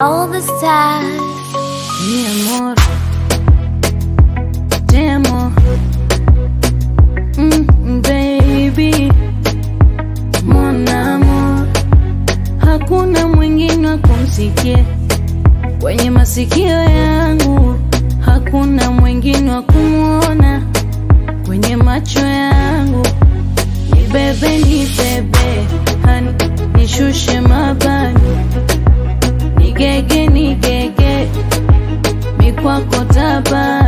All the stars. Mi amor, te amo, mm, baby, mon amor, hakuna mwingine wa kumsikia kwenye masikio yangu, hakuna mwingine wa kumwona kwenye macho yangu. Ni bebe, ni bebe, hani nishushe mabani, nigege, nigege mikwako taba